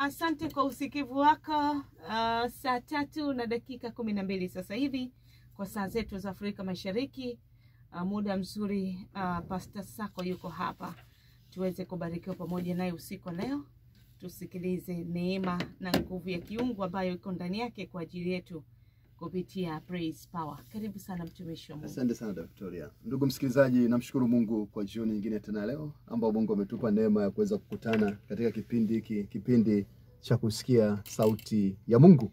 Asante kwa usikivu wako. Uh, saa tatu na dakika kumi na mbili sasa hivi kwa saa zetu za Afrika Mashariki. Uh, muda mzuri uh, Pastor Sako yuko hapa tuweze kubarikiwa pamoja naye usiku wa leo, tusikilize neema na nguvu ya kiungu ambayo iko ndani yake kwa ajili yetu kupitia Praise Power. Karibu sana mtumishi wa Mungu. Asante sana Dada Victoria. Ndugu msikilizaji, namshukuru Mungu kwa jioni nyingine tena leo ambao Mungu ametupa neema ya kuweza kukutana katika kipindi hiki, kipindi cha kusikia sauti ya Mungu.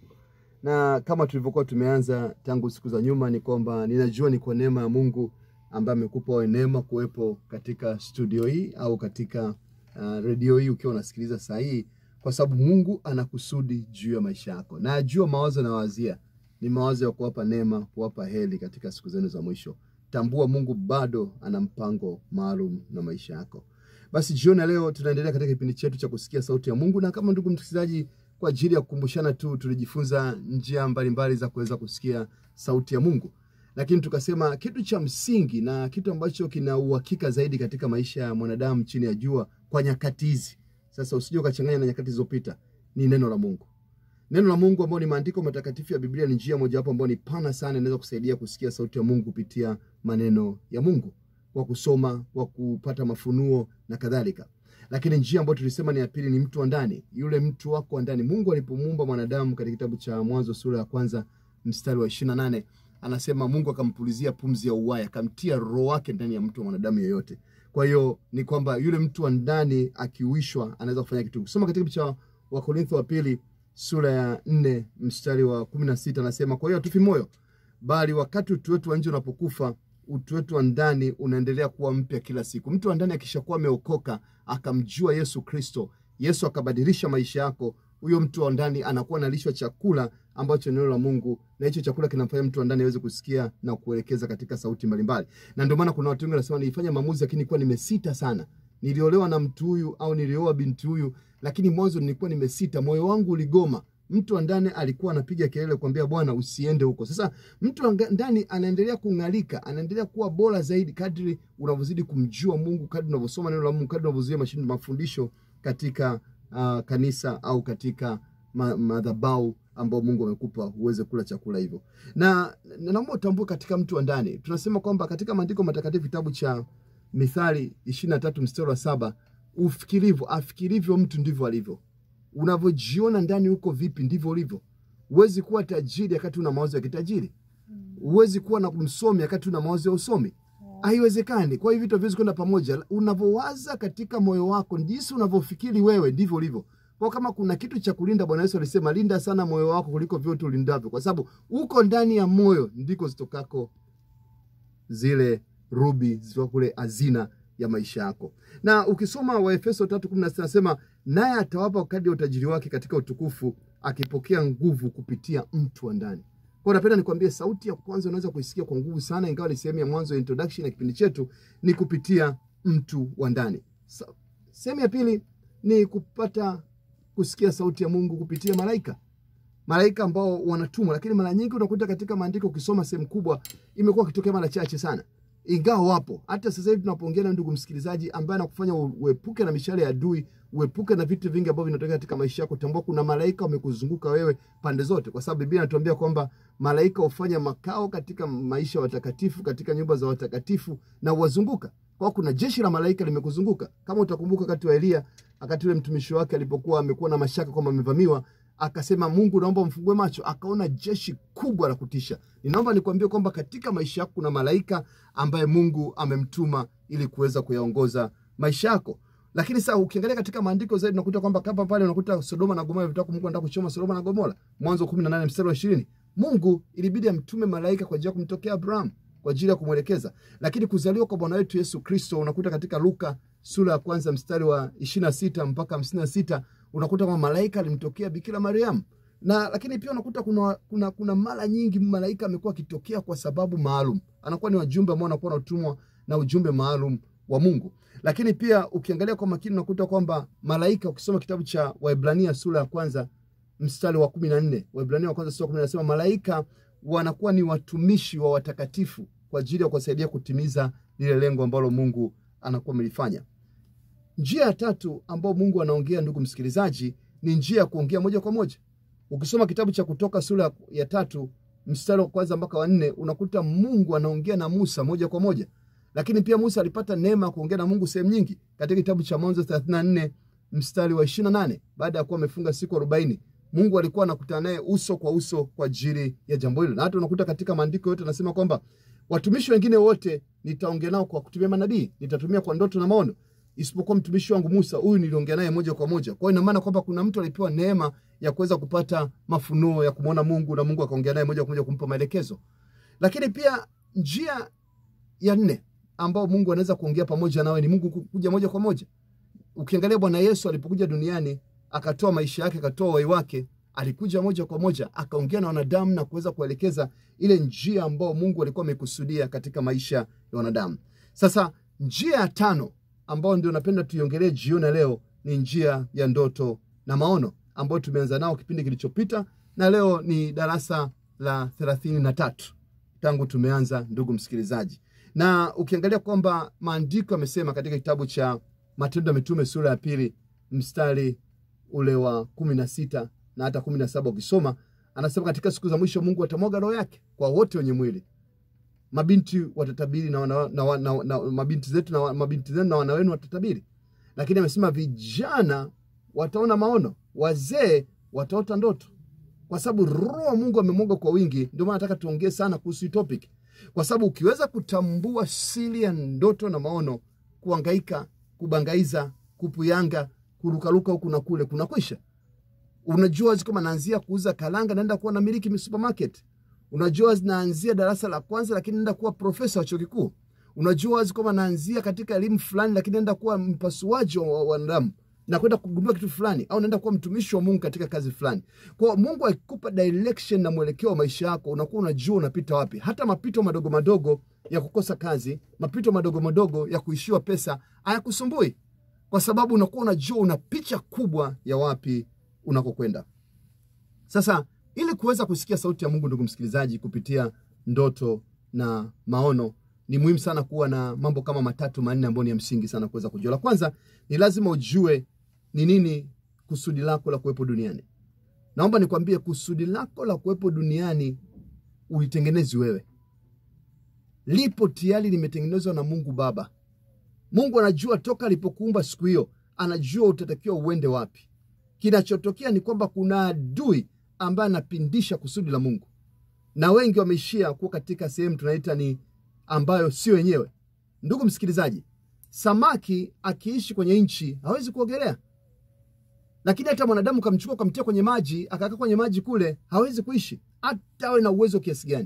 Na kama tulivyokuwa tumeanza tangu siku za nyuma, ni kwamba ninajua ni kwa neema ya Mungu ambaye amekupa wewe neema kuwepo katika studio hii au katika uh, redio hii ukiwa unasikiliza saa hii, kwa sababu Mungu ana kusudi juu ya maisha yako, na ajua mawazo nawazia ni mawazo ya kuwapa neema, kuwapa heri katika siku zenu za mwisho. Tambua Mungu bado ana mpango maalum na maisha yako. Basi jioni ya leo tunaendelea katika kipindi chetu cha kusikia sauti ya Mungu, na kama ndugu msikilizaji, kwa ajili ya kukumbushana tu, tulijifunza njia mbalimbali za kuweza kusikia sauti ya Mungu, lakini tukasema kitu cha msingi na kitu ambacho kina uhakika zaidi katika maisha ya mwanadamu chini ya jua kwa nyakati hizi, sasa usije ukachanganya na nyakati zilizopita, ni neno la Mungu. Neno la Mungu ambao ni maandiko matakatifu ya Biblia ni njia mojawapo ambayo ni pana sana, inaweza kusaidia kusikia sauti ya Mungu kupitia maneno ya Mungu, kwa kusoma, kwa kupata mafunuo na kadhalika. Lakini njia ambayo tulisema ni ya pili ni mtu wa ndani, yule mtu wako wa ndani. Mungu alipomuumba mwanadamu katika kitabu cha Mwanzo sura ya kwanza mstari wa ishirini na nane anasema Mungu akampulizia pumzi ya uhai, akamtia roho wake ndani ya mtu wa mwanadamu yeyote. Kwa hiyo ni kwamba yule mtu wa ndani akiuishwa, anaweza kufanya kitu. Kusoma katika kitabu cha Wakorintho wa pili sura ya nne mstari wa kumi na sita anasema kwa hiyo hatufi moyo, bali wakati utu wetu wa nje unapokufa, utu wetu wa ndani unaendelea kuwa mpya kila siku. Mtu wa ndani akishakuwa ameokoka akamjua Yesu Kristo, Yesu akabadilisha maisha yako, huyo mtu wa ndani anakuwa analishwa chakula ambacho ni neno la Mungu, na hicho chakula kinamfanya mtu wa ndani aweze kusikia na kuelekeza katika sauti mbalimbali. Na ndio maana kuna watu wengi wanasema nilifanya maamuzi, lakini nilikuwa nimesita sana. Niliolewa na mtu huyu au nilioa binti huyu, lakini mwanzo nilikuwa nimesita, moyo wangu uligoma. Mtu wa ndani alikuwa anapiga kelele kuambia Bwana, usiende huko. Sasa mtu wa ndani anaendelea kung'alika, anaendelea kuwa bora zaidi kadri unavyozidi kumjua Mungu, kadri unavyosoma neno la Mungu, kadri unavyozuia mashindo mafundisho katika uh, kanisa au katika ma, madhabahu ambao Mungu amekupa uweze kula chakula hivyo. Na naomba utambue katika mtu wa ndani, tunasema kwamba katika maandiko matakatifu kitabu cha Mithali ishirini na tatu mstari wa saba ufikirivyo afikirivyo mtu ndivyo alivyo. Unavyojiona ndani huko vipi, ndivyo ulivyo. Huwezi kuwa tajiri wakati una mawazo ya kitajiri. Huwezi kuwa na msomi wakati una mawazo ya usomi. Haiwezekani. Kwa hiyo vitu haviwezi kwenda pamoja. Unavyowaza katika moyo wako, jinsi unavyofikiri wewe, ndivyo ulivyo. Kwa kama kuna kitu cha kulinda, Bwana Yesu alisema linda sana moyo wako kuliko vyote ulindavyo, kwa sababu uko ndani ya moyo ndiko zitokako zile rubi zitoka kule hazina ya maisha yako. Na ukisoma Waefeso 3:16 nasema naye atawapa kadri ya utajiri wake katika utukufu, akipokea nguvu kupitia mtu wa ndani. Kwa napenda nikwambie, sauti ya kwanza unaweza kuisikia kwa nguvu sana, ingawa ni sehemu ya mwanzo ya introduction ya kipindi chetu, ni kupitia mtu wa ndani. So, sehemu ya pili ni kupata kusikia sauti ya Mungu kupitia malaika malaika ambao wanatumwa, lakini mara nyingi unakuta katika maandiko ukisoma sehemu kubwa imekuwa ikitokea mara chache sana, ingawa wapo. Hata sasa hivi tunapoongea na ndugu msikilizaji, ambaye anakufanya uepuke na mishale ya adui, uepuke na vitu vingi ambavyo vinatokea katika maisha yako, tambua kuna malaika wamekuzunguka wewe pande zote, kwa sababu Biblia inatuambia kwamba malaika hufanya makao katika maisha ya watakatifu, katika nyumba za watakatifu na uwazunguka kwa kuna jeshi la malaika limekuzunguka. Kama utakumbuka wakati wa Elia, wakati ule mtumishi wake alipokuwa amekuwa na mashaka kwamba amevamiwa, akasema Mungu, naomba mfungue macho, akaona jeshi kubwa la kutisha. Ninaomba nikwambie kwamba katika maisha yako kuna malaika ambaye Mungu amemtuma ili kuweza kuyaongoza maisha yako. Lakini sasa ukiangalia katika maandiko zaidi unakuta kwamba kama pale unakuta Sodoma na Gomora vitaka Mungu anataka kuchoma Sodoma na Gomora. Mwanzo 18 mstari wa 20. Mungu ilibidi amtume malaika kwa ajili ya kumtokea Abraham kwa ajili ya kumwelekeza. Lakini kuzaliwa kwa Bwana wetu Yesu Kristo unakuta katika Luka sura ya kwanza mstari wa 26 mpaka 56 unakuta kwamba malaika alimtokea Bikira Mariam. Na lakini pia unakuta kuna, kuna, kuna mara nyingi malaika amekuwa akitokea kwa sababu maalum, anakuwa ni wajumbe ambao wanakuwa wanatumwa na ujumbe maalum wa Mungu. Lakini pia ukiangalia kwa makini unakuta kwamba malaika, ukisoma kitabu cha Waebrania sura ya kwanza mstari wa kumi na nne Waebrania wa kwanza sura ya kumi nasema malaika wanakuwa ni watumishi wa watakatifu kwa ajili ya kuwasaidia kutimiza lile lengo ambalo Mungu anakuwa amelifanya. Njia ya tatu ambayo Mungu anaongea, ndugu msikilizaji, ni njia ya kuongea moja kwa moja. Ukisoma kitabu cha Kutoka sura ya tatu mstari wa kwanza mpaka wa nne unakuta Mungu anaongea na Musa moja kwa moja, lakini pia Musa alipata neema ya kuongea na Mungu sehemu nyingi. Katika kitabu cha Mwanzo 34 mstari wa 28 baada ya kuwa amefunga siku 40 Mungu alikuwa anakutana naye uso kwa uso kwa ajili ya jambo hilo, na hata unakuta katika maandiko yote anasema kwamba watumishi wengine wote nitaongea nao kwa kutumia manabii, nitatumia kwa ndoto na maono, isipokuwa mtumishi wangu Musa, huyu niliongea naye moja kwa moja. Kwa hiyo ina maana kwamba kuna mtu alipewa neema ya kuweza kupata mafunuo ya kumwona Mungu na Mungu akaongea naye moja kwa moja kumpa maelekezo. Lakini pia njia ya nne ambao Mungu anaweza kuongea pamoja nawe ni Mungu kuja moja kwa moja. Ukiangalia Bwana Yesu alipokuja duniani akatoa maisha yake, akatoa uhai wake, alikuja moja kwa moja akaongea na wanadamu na kuweza kuelekeza ile njia ambao Mungu alikuwa amekusudia katika maisha ya wanadamu. Sasa njia ya tano ambayo ndio napenda tuiongelee jioni leo ni njia ya ndoto na maono ambayo tumeanza nao kipindi kilichopita, na leo ni darasa la thelathini na tatu tangu tumeanza, ndugu msikilizaji. Na ukiangalia kwamba maandiko yamesema katika kitabu cha Matendo ya Mitume sura ya pili mstari ule wa kumi na sita na hata kumi na saba ukisoma anasema, katika siku za mwisho Mungu atamwaga roho yake kwa wote wenye mwili. Mabinti watatabiri na, wana, na, na, na mabinti zetu na mabinti zenu na wana wenu watatabiri, lakini amesema vijana wataona maono, wazee wataota ndoto, kwa sababu roho wa Mungu amemwaga kwa wingi. Ndio maana nataka tuongee sana kuhusu topic, kwa sababu ukiweza kutambua siri ya ndoto na maono, kuangaika, kubangaiza, kupuyanga, kurukaruka huku na kule kunakwisha. Unajua kama naanzia kuuza kalanga, naenda kuwa namiliki supermarket. Unajua naanzia darasa la kwanza, lakini naenda kuwa profesa wa chuo kikuu. Unajua wazi kwamba naanzia katika elimu fulani, lakini naenda kuwa mpasuaji wa wanadamu na kwenda kugundua kitu fulani, au naenda kuwa mtumishi wa Mungu katika kazi fulani. Kwa Mungu akikupa direction na mwelekeo wa maisha yako, unakuwa unajua unapita wapi. Hata mapito madogo madogo ya kukosa kazi, mapito madogo madogo ya kuishiwa pesa hayakusumbui, kwa sababu unakuwa unajua una picha kubwa ya wapi unakokwenda. Sasa ili kuweza kusikia sauti ya Mungu, ndugu msikilizaji, kupitia ndoto na maono, ni muhimu sana kuwa na mambo kama matatu manne ambayo ni ya msingi sana kuweza kujua. La kwanza ni lazima ujue ni nini kusudi lako la kuwepo duniani. Naomba nikwambie, kusudi lako la kuwepo duniani ulitengenezi wewe, lipo tayari, limetengenezwa na Mungu Baba. Mungu anajua toka alipokuumba siku hiyo, anajua utatakiwa uende wapi. Kinachotokea ni kwamba kuna adui ambaye anapindisha kusudi la Mungu, na wengi wameishia kuwa katika sehemu tunaita ni ambayo sio wenyewe. Ndugu msikilizaji, samaki akiishi kwenye nchi hawezi kuogelea, lakini hata mwanadamu kamchukua kamtia kwenye maji akakaa kwenye maji kule, hawezi kuishi hata awe na uwezo kiasi gani.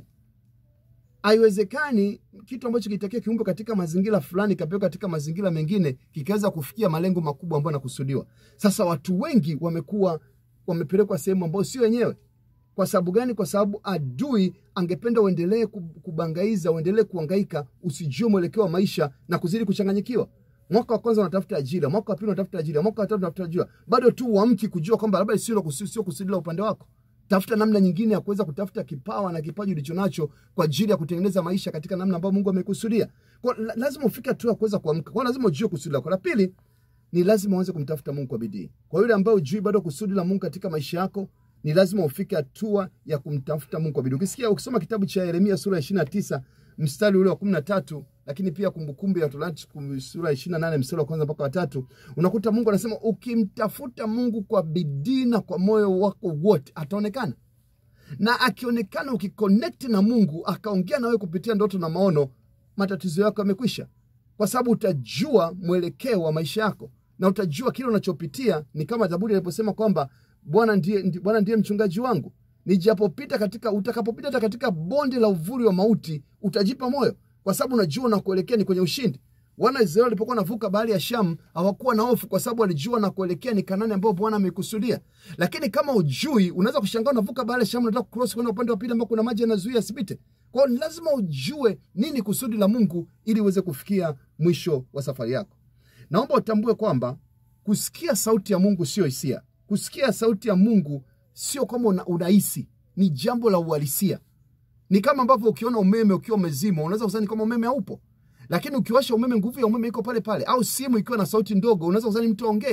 Haiwezekani kitu ambacho kitakiwa kiumbe katika mazingira fulani kapelekwa katika mazingira mengine kikaweza kufikia malengo makubwa ambayo yanakusudiwa. Sasa watu wengi wamekuwa wamepelekwa sehemu ambayo sio wenyewe. Kwa sababu gani? Kwa sababu adui angependa uendelee kubangaiza, uendelee kuangaika, usijue mwelekeo wa maisha na kuzidi kuchanganyikiwa. Mwaka wa kwanza unatafuta ajira, mwaka wa pili unatafuta ajira, mwaka wa tatu unatafuta ajira, bado tu uamki kujua kwamba labda sio kusudi la upande wako. Tafuta namna nyingine ya kuweza kutafuta kipawa na kipaji ulicho nacho kwa ajili ya kutengeneza maisha katika namna ambayo Mungu amekusudia. Kwa lazima ufike hatua ya kuweza kuamka. Kwa lazima ujue kusudi lako. La pili ni lazima uanze kumtafuta Mungu kwa bidii. Kwa yule ambaye ujui bado kusudi la Mungu katika maisha yako, ni lazima ufike hatua ya kumtafuta Mungu kwa bidii. Ukisikia ukisoma kitabu cha Yeremia sura ya 29 mstari ule wa 13, lakini pia Kumbukumbu ya Torati sura ya 28 mstari wa kwanza mpaka wa tatu, unakuta Mungu anasema ukimtafuta Mungu kwa bidii na kwa moyo wako wote ataonekana. Na akionekana, ukiconnect na Mungu akaongea na wewe kupitia ndoto na maono, matatizo yako yamekwisha, kwa sababu utajua mwelekeo wa maisha yako na utajua kile unachopitia. Ni kama Zaburi aliposema kwamba Bwana ndiye, Bwana ndiye mchungaji wangu, nijapopita katika, utakapopita hata katika bonde la uvuli wa mauti utajipa moyo, kwa sababu unajua unakuelekea ni kwenye ushindi. Wana Israeli walipokuwa wanavuka bahari ya Shamu hawakuwa na hofu, kwa sababu walijua na kuelekea ni Kanani ambayo Bwana amekusudia. Lakini kama ujui, unaweza kushangaa unavuka bahari ya Shamu, unataka cross kwenda upande wa pili ambao kuna maji yanazuia asipite. Kwa hiyo lazima ujue nini kusudi la Mungu ili uweze kufikia mwisho wa safari yako. Naomba utambue kwamba kusikia sauti ya Mungu sio hisia. Kusikia sauti ya Mungu sio kama unahisi, ni jambo la uhalisia. Ni kama ambavyo ukiona umeme ukiwa umezima, unaweza kudhani kama umeme haupo, lakini ukiwasha umeme, nguvu ya umeme iko pale pale. Au simu ikiwa na sauti ndogo, unaweza kudhani mtu aongei,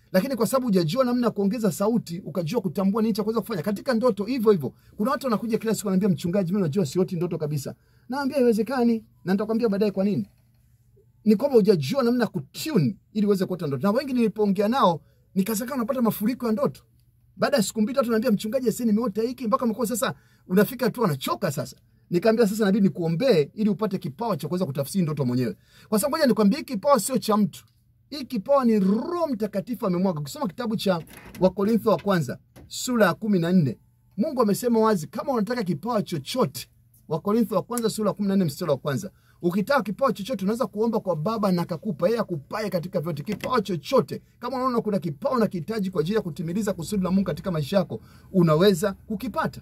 lakini kwa sababu hujajua namna ya kuongeza sauti, ukajua kutambua nini cha kuweza kufanya katika ndoto. Hivyo hivyo, kuna watu wanakuja kila siku wananiambia, mchungaji, mimi najua sioti ndoto kabisa. Naambia haiwezekani, na nitakwambia baadaye kwa nini. Ni kwamba hujajua namna ya kutune ili uweze kuota ndoto. Na wengi nilipoongea nao nikasaka unapata mafuriko ya ndoto. Baada ya siku mbili tatu, naambia mchungaji, sasa nimeota hiki mpaka mkoa sasa unafika tu anachoka sasa. Nikamwambia sasa inabidi nikuombee ili upate kipawa cha kuweza kutafsiri ndoto mwenyewe. Kwa sababu ngoja nikwambie, hiki kipawa sio cha mtu. Hii kipawa ni Roho Mtakatifu amemwaga. Ukisoma kitabu cha Wakorintho wa kwanza sura ya kumi na nne Mungu amesema wazi, kama unataka kipawa chochote, Wakorintho wa kwanza sura ya kumi na nne mstari wa kwanza ukitaka kipawa chochote unaweza kuomba kwa Baba na akakupa yeye, akupaye katika vyote. Kipawa chochote, kama unaona kuna kipawa na kihitaji kwa ajili ya kutimiliza kusudi la Mungu katika maisha yako, unaweza kukipata.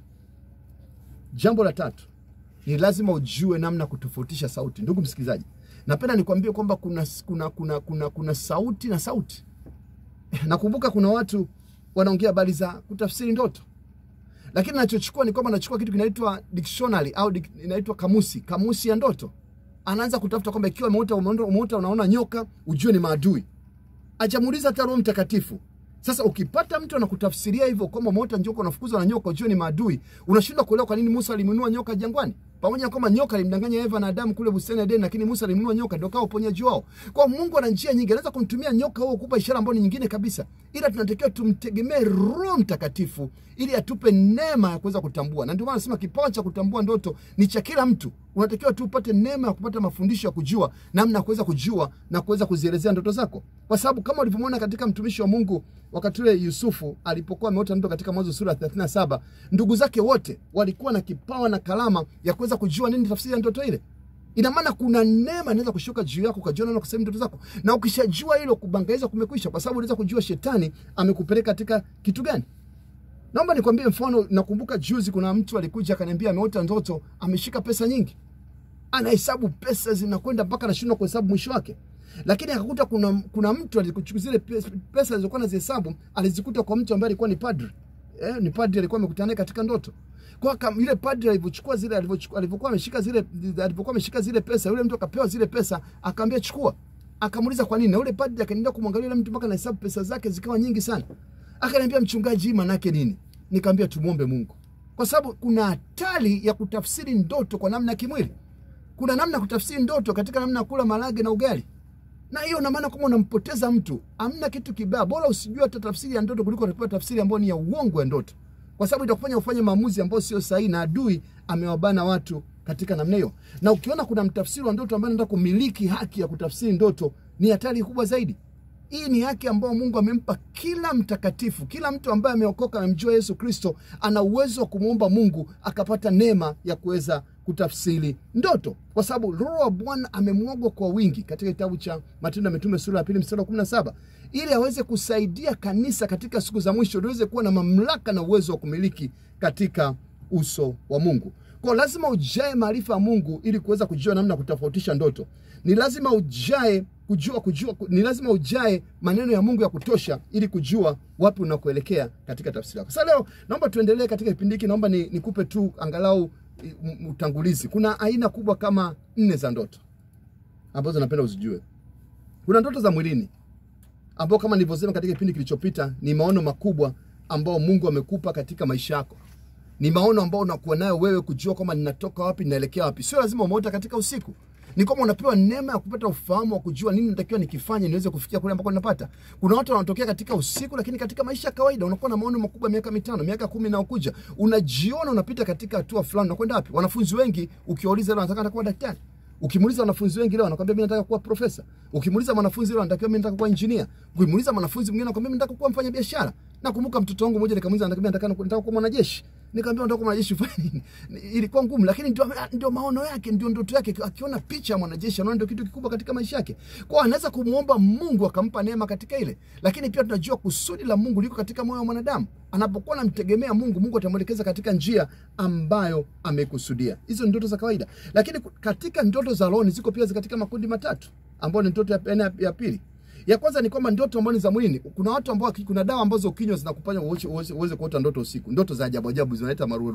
Jambo la tatu ni lazima ujue namna kutofautisha sauti. Ndugu msikilizaji, napenda nikwambie kwamba kuna, kuna, kuna, kuna, kuna sauti na sauti. Nakumbuka kuna watu wanaongea habari za kutafsiri ndoto, lakini nachochukua ni kwamba nachukua kitu kinaitwa dictionary au inaitwa kamusi, kamusi ya ndoto. Anaanza kutafuta kwamba ikiwa umeota umeota unaona nyoka, ujue ni maadui. Ajamuuliza hata Roho Mtakatifu. Sasa ukipata mtu anakutafsiria hivyo kwamba umeota nyoka unafukuzwa na nyoka, ujue ni maadui, unashindwa kuelewa kwa nini Musa alimnunua nyoka jangwani, pamoja na kwamba nyoka alimdanganya Eva na Adamu kule bustani ya Edeni, lakini Musa alimnunua nyoka, ndio kawa uponyaji wao. Kwa Mungu ana njia nyingi, anaweza kumtumia nyoka huo kupa ishara ambayo ni nyingine kabisa, ila tunatakiwa tumtegemee Roho Mtakatifu ili atupe neema ya kuweza kutambua. Na ndio maana nasema kipawa cha kutambua ndoto ni cha kila mtu. Unatakiwa tu upate neema ya kupata mafundisho ya kujua namna ya kuweza kujua na kuweza kuzielezea ndoto zako, kwa sababu kama ulivyomwona katika mtumishi wa Mungu wakati ule Yusufu alipokuwa ameota ndoto katika Mwanzo sura ya 37, ndugu zake wote walikuwa na kipawa na kalama ya kuweza kujua nini tafsiri ya ndoto ile. Ina maana kuna neema inaweza kushuka juu yako ukajiona na kusema ndoto zako, na ukishajua hilo, kubangaiza kumekwisha, kwa sababu unaweza kujua shetani amekupeleka katika kitu gani. Naomba nikwambie mfano. Nakumbuka juzi kuna mtu alikuja akaniambia ameota ndoto, ameshika pesa nyingi, anahesabu pesa zinakwenda mpaka anashindwa kuhesabu mwisho wake, lakini akakuta kuna, kuna mtu alikuchukua zile pesa alizokuwa nazihesabu alizikuta kwa mtu ambaye alikuwa ni padri eh, ni padri alikuwa amekutana naye katika ndoto kwa kam, yule padri alivyochukua zile alivyokuwa ameshika zile alivyokuwa ameshika zile pesa, yule mtu akapewa zile pesa, akamwambia chukua. Akamuuliza kwa nini, na yule padri akaendelea kumwangalia yule mtu mpaka anahesabu pesa zake zikawa nyingi sana. Akaniambia, mchungaji, hii maana yake nini? Nikamwambia tumuombe Mungu, kwa sababu kuna hatari ya kutafsiri ndoto kwa namna ya kimwili. Kuna namna ya kutafsiri ndoto katika namna ya kula marage na ugali na hiyo na maana kama unampoteza mtu, amna kitu kibaya, bora usijue hata tafsiri ya ndoto kuliko unapewa tafsiri ambayo ni ya uongo ya ndoto, kwa sababu itakufanya ufanye maamuzi ambayo sio sahihi, na adui amewabana watu katika namna hiyo. Na ukiona kuna mtafsiri wa ndoto ambaye anataka kumiliki haki ya kutafsiri ndoto, ni hatari kubwa zaidi. Hii ni haki ambayo Mungu amempa kila mtakatifu, kila mtu ambaye ameokoka, amemjua Yesu Kristo, ana uwezo wa kumwomba Mungu akapata neema ya kuweza kutafsiri ndoto, kwa sababu Roho wa Bwana amemwagwa kwa wingi katika kitabu cha Matendo ya Mitume sura ya pili mstari wa kumi na saba ili aweze kusaidia kanisa katika siku za mwisho liweze kuwa na mamlaka na uwezo wa kumiliki katika uso wa Mungu. Kwa lazima ujae maarifa ya Mungu ili kuweza kujua namna ya kutofautisha ndoto. Ni lazima ujae kujua kujua, ni lazima ujae maneno ya Mungu ya kutosha ili kujua wapi unakoelekea katika tafsiri yako. Sasa leo naomba tuendelee katika kipindi hiki, naomba ni, nikupe tu angalau utangulizi. Kuna aina kubwa kama nne za ndoto ambazo napenda uzijue. Kuna ndoto za mwilini ambao kama nilivyosema katika kipindi kilichopita, ni maono makubwa ambao Mungu amekupa katika maisha yako. Ni maono ambao unakuwa nayo wewe kujua kwamba ninatoka wapi, ninaelekea wapi. Sio lazima umeota katika usiku ni kwamba unapewa neema ya kupata ufahamu wa kujua nini natakiwa nikifanye niweze kufikia kule ambako ninapata. Kuna watu wanatokea katika usiku, lakini katika maisha ya kawaida unakuwa na maono makubwa, miaka mitano, miaka kumi na ukuja, unajiona unapita katika hatua fulani. Unakwenda wapi? Wanafunzi wengi ukiwauliza leo wanataka kuwa daktari, ukimuuliza wanafunzi wengi leo anakwambia mimi nataka kuwa profesa. Ukimuuliza mwanafunzi leo anatakiwa mimi nataka kuwa engineer. Ukimuuliza mwanafunzi mwingine anakwambia mimi nataka kuwa mfanya biashara. Nakumbuka mtoto wangu mmoja nikamuuliza anataka nataka nataka kuwa mwanajeshi. Nikamwambia nataka kuwa mwanajeshi ufanye nini? Ilikuwa ngumu, lakini ndio ndio maono yake, ndio ndoto yake. Akiona picha ya mwanajeshi anaona ndio kitu kikubwa katika maisha yake. Kwa anaweza kumuomba Mungu akampa neema katika ile. Lakini pia tunajua kusudi la Mungu liko katika moyo wa mwanadamu. Anapokuwa anamtegemea Mungu, Mungu atamwelekeza katika njia ambayo amekusudia. Hizo ni ndoto za kawaida. Lakini katika ndoto za roho ziko pia katika makundi matatu ambayo ni ndoto ya, ya, ya pili. Ya kwanza ni kwamba ndoto ambazo ni za mwilini. Kuna watu ambao kuna dawa ambazo ukinywa zinakufanya uweze uweze kuota ndoto usiku. Ndoto za ajabu ajabu zinaleta maruerue.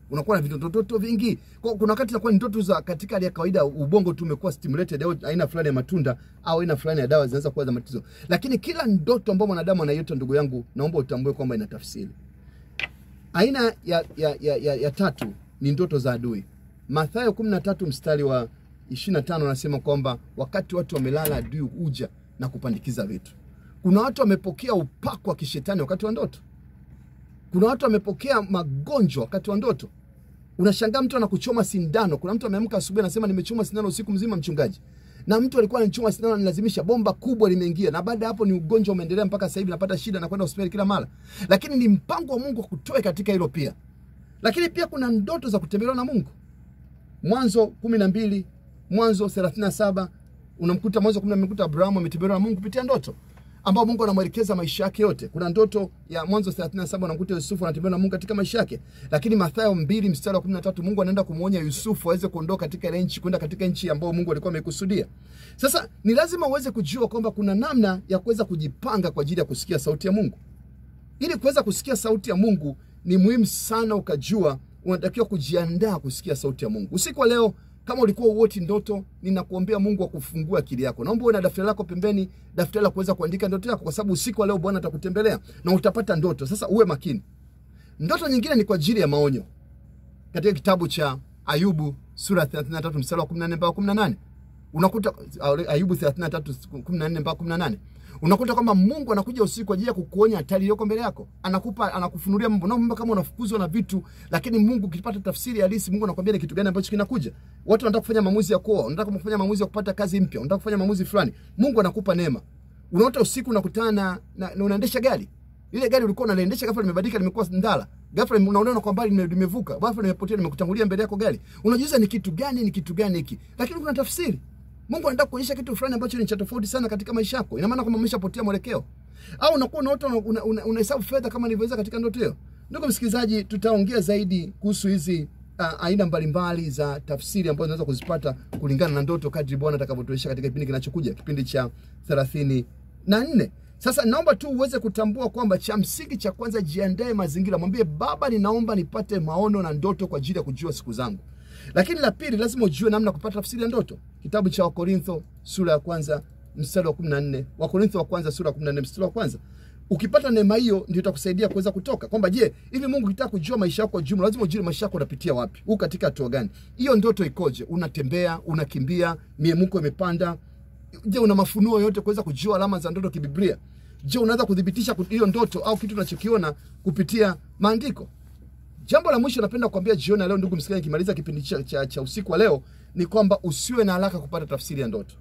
unakuwa na vitototo vingi. Kwa kuna wakati inakuwa ni ndoto za katika hali ya kawaida, ubongo tu umekuwa stimulated au aina fulani ya matunda au aina fulani ya dawa zinaweza kuwa za matatizo, lakini kila ndoto ambayo mwanadamu anaiota, ndugu yangu, naomba utambue kwamba ina tafsiri. Aina ya, ya, ya, ya, ya tatu ni ndoto za adui. Mathayo 13 mstari wa 25 anasema kwamba wakati watu wamelala, adui huja na kupandikiza vitu. Kuna watu wamepokea upako wa kishetani wakati wa ndoto. Kuna watu wamepokea magonjwa wakati wa ndoto. Unashangaa mtu anakuchoma sindano. Kuna mtu ameamka asubuhi anasema nimechoma sindano usiku mzima, mchungaji, na mtu alikuwa anachoma sindano anilazimisha, bomba kubwa limeingia, na baada ya hapo ni ugonjwa umeendelea mpaka sasa hivi napata shida na kwenda hospitali kila mara. Lakini ni mpango wa Mungu kutoe katika hilo pia. Lakini pia kuna ndoto za kutembelewa na Mungu. Mwanzo kumi na mbili Mwanzo thelathini na saba unamkuta Mwanzo kumi na mbili mkuta Abrahamu ametembelewa na Mungu kupitia ndoto ambao Mungu anamwelekeza maisha yake yote. Kuna ndoto ya Mwanzo 37 unamkuta Yusufu anatembea na Mungu katika maisha yake, lakini Mathayo mbili mstari wa 13 Mungu anaenda kumwonya Yusufu aweze kuondoka katika ile nchi kwenda katika nchi ambayo Mungu alikuwa amekusudia. Sasa ni lazima uweze kujua kwamba kuna namna ya kuweza kujipanga kwa ajili ya kusikia sauti ya Mungu. Ili kuweza kusikia sauti ya Mungu ni muhimu sana ukajua unatakiwa kujiandaa kusikia sauti ya Mungu. Usiku wa leo kama ulikuwa uoti ndoto, ninakuombea Mungu akufungua akili yako. Naomba uwe na daftari lako pembeni, daftari la kuweza kuandika ndoto yako, kwa sababu usiku wa leo Bwana atakutembelea na utapata ndoto. Sasa uwe makini. Ndoto nyingine ni kwa ajili ya maonyo. Katika kitabu cha Ayubu sura 33 mstari wa 14 mpaka 18 unakuta Ayubu 33 14 mpaka 18 unakuta kwamba Mungu anakuja usiku kwa ajili ya kukuonya hatari iliyoko mbele yako, anakupa anakufunulia mambo na mambo kama unafukuzwa na vitu, lakini Mungu ukipata tafsiri halisi, Mungu anakuambia ni kitu gani ambacho kinakuja. Watu wanataka kufanya maamuzi ya kuoa, wanataka kufanya maamuzi ya kupata kazi mpya, wanataka kufanya maamuzi fulani, Mungu anakupa neema. Unaota usiku unakutana na, na, na unaendesha gari ile gari ulikuwa unaliendesha, ghafla limebadilika, limekuwa ndala, ghafla unaona kwa mbali limevuka, ghafla limepotea, limekutangulia mbele yako gari. Unajiuliza ni kitu gani, ni kitu gani hiki? Lakini kuna tafsiri. Mungu anataka kuonyesha kitu fulani ambacho ni cha tofauti sana katika maisha yako. Ina maana kwamba umeshapotea mwelekeo, au unakuwa unaota unahesabu una, una, una fedha kama nilivyoweza katika ndoto hiyo. Ndugu msikilizaji, tutaongea zaidi kuhusu hizi uh, aina mbalimbali za tafsiri ambazo unaweza kuzipata kulingana na ndoto kadri Bwana atakavyotuonyesha katika kipindi kinachokuja, kipindi cha thelathini na nne. Sasa naomba tu uweze kutambua kwamba cha msingi cha kwanza, jiandae mazingira, mwambie Baba, ninaomba nipate maono na ndoto kwa ajili ya kujua siku zangu. Lakini la pili, lazima ujue namna kupata tafsiri ya ndoto. Kitabu cha Wakorintho sura ya kwanza mstari wa 14, Wakorintho wa kwanza sura ya 14 mstari wa kwanza. Ukipata neema hiyo, ndio itakusaidia kuweza kutoka kwamba, je, hivi Mungu kitaka kujua maisha yako kwa jumla, lazima ujue maisha yako unapitia wapi, huu katika hatua gani, hiyo ndoto ikoje, unatembea, unakimbia, miemuko imepanda. Je, una mafunuo yote kuweza kujua alama za ndoto kibiblia? Je, unaweza kudhibitisha hiyo ndoto au kitu unachokiona kupitia maandiko? Jambo la mwisho napenda kuambia jioni leo, ndugu msikilizaji, nikimaliza kipindi cha, cha, cha usiku wa leo ni kwamba usiwe na haraka kupata tafsiri ya ndoto.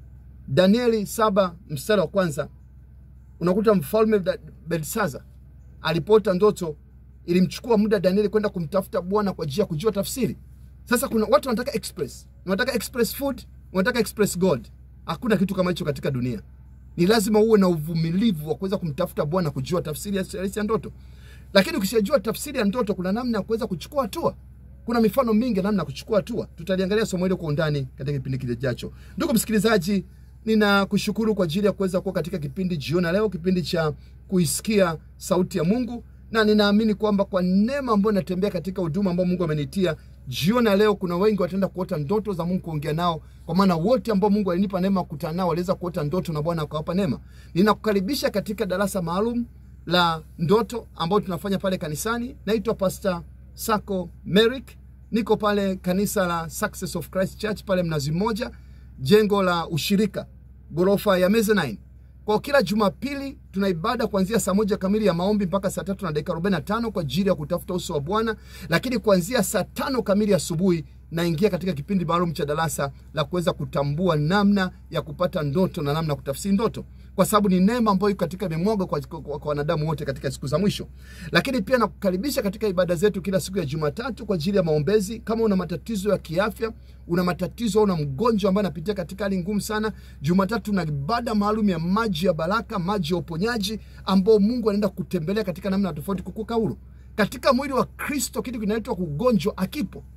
Danieli saba mstari wa kwanza unakuta mfalme Belshaza alipoota ndoto, ilimchukua muda Danieli kwenda kumtafuta Bwana kwa ajili ya kujua tafsiri. Sasa kuna watu wanataka express, wanataka express food, wanataka express gold. Hakuna kitu kama hicho katika dunia. Ni lazima uwe na uvumilivu wa kuweza kumtafuta Bwana kujua tafsiri ya ndoto lakini ukishajua tafsiri ya ndoto, kuna namna ya kuweza kuchukua hatua. Kuna mifano mingi namna ya kuchukua hatua. Tutaliangalia somo hilo kwa undani katika kipindi kijacho. Ndugu msikilizaji, ninakushukuru kwa ajili ya kuweza kuwa katika kipindi jioni leo, kipindi cha kuisikia sauti ya Mungu, na ninaamini kwamba kwa neema ambayo natembea katika huduma ambayo Mungu amenitia jioni leo, kuna wengi wataenda kuota ndoto za Mungu, kuongea nao, kwa maana wote ambao Mungu alinipa neema kukutana nao waliweza kuota ndoto na Bwana akawapa neema. Ninakukaribisha katika darasa maalum la ndoto ambao tunafanya pale kanisani. Naitwa Pastor Sako Merrick, niko pale kanisa la Success of Christ Church pale Mnazi Mmoja, jengo la ushirika, ghorofa ya mezzanine. Kwa kila Jumapili tuna ibada kuanzia saa moja kamili ya maombi mpaka saa tatu na dakika arobaini na tano kwa ajili ya kutafuta uso wa Bwana, lakini kuanzia saa tano kamili asubuhi naingia katika kipindi maalum cha darasa la kuweza kutambua namna ya kupata ndoto na namna ya kutafsiri ndoto kwa sababu ni neema ambayo iko katika imemwagwa kwa, kwa, kwa wanadamu wote katika siku za mwisho. Lakini pia nakukaribisha katika ibada zetu kila siku ya Jumatatu kwa ajili ya maombezi. Kama una matatizo ya kiafya, una matatizo au una mgonjwa ambaye anapitia katika hali ngumu sana, Jumatatu na ibada maalum ya maji ya baraka, maji ya uponyaji, ambao Mungu anaenda kutembelea katika namna tofauti, kukuka huru katika mwili wa Kristo. Kitu kinaitwa kugonjwa akipo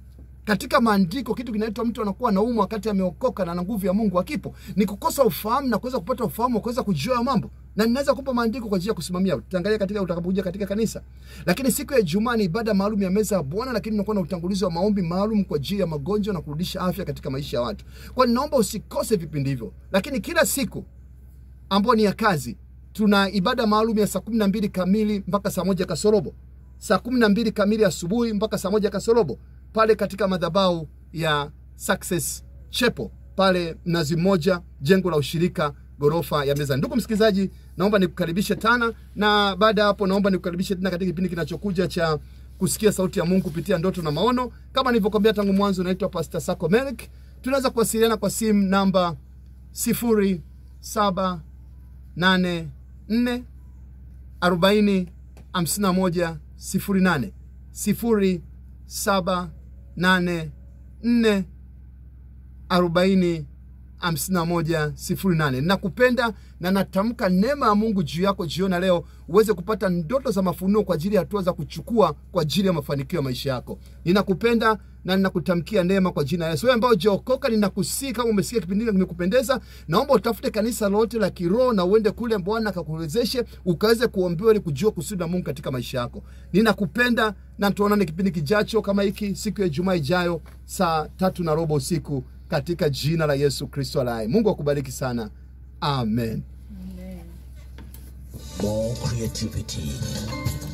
katika maandiko kitu kinaitwa mtu anakuwa anaumwa wakati ameokoka na na nguvu ya mungu akipo ni kukosa ufahamu na kuweza kupata ufahamu wa kuweza kujua hayo mambo na ninaweza kupa maandiko kwa ajili ya kusimamia tutaangalia katika utakapokuja katika kanisa lakini siku ya ijumaa ni ibada maalum ya meza ya bwana lakini unakuwa na utangulizi wa maombi maalum kwa ajili ya magonjwa na kurudisha afya katika maisha ya watu kwa ninaomba usikose vipindi hivyo lakini kila siku ambayo ni ya kazi tuna ibada maalum ya saa kumi na mbili kamili mpaka saa moja kasorobo saa kumi na mbili kamili asubuhi mpaka saa moja kasorobo pale katika madhabau ya Success Chapel pale Mnazi Mmoja, jengo la ushirika ghorofa ya meza. Ndugu msikilizaji, naomba nikukaribishe tena, na baada ya hapo naomba nikukaribishe tena katika kipindi kinachokuja cha kusikia sauti ya Mungu kupitia ndoto na maono. Kama nilivyokuambia tangu mwanzo, naitwa Pastor Sako Melik. Tunaweza kuwasiliana kwa simu namba sifuri saba nane nne arobaini hamsini na moja sifuri nane sifuri saba nane nne arobaini hamsini na moja sifuri nane nakupenda na natamka neema ya mungu juu yako jiona leo uweze kupata ndoto za mafunuo kwa ajili ya hatua za kuchukua kwa ajili ya mafanikio ya maisha yako ninakupenda na ninakutamkia neema kwa jina la yesu wewe ambao ujaokoka ninakusii kama umesikia kipindi hiki kimekupendeza naomba utafute kanisa lolote la kiroho na uende kule bwana akakuwezeshe ukaweze kuombewa ili kujua kusudi la mungu katika maisha yako ninakupenda na tuonane kipindi kijacho kama hiki siku ya ijumaa ijayo saa tatu na robo usiku katika jina la yesu kristo alaye mungu akubariki sana amen Amen. more creativity,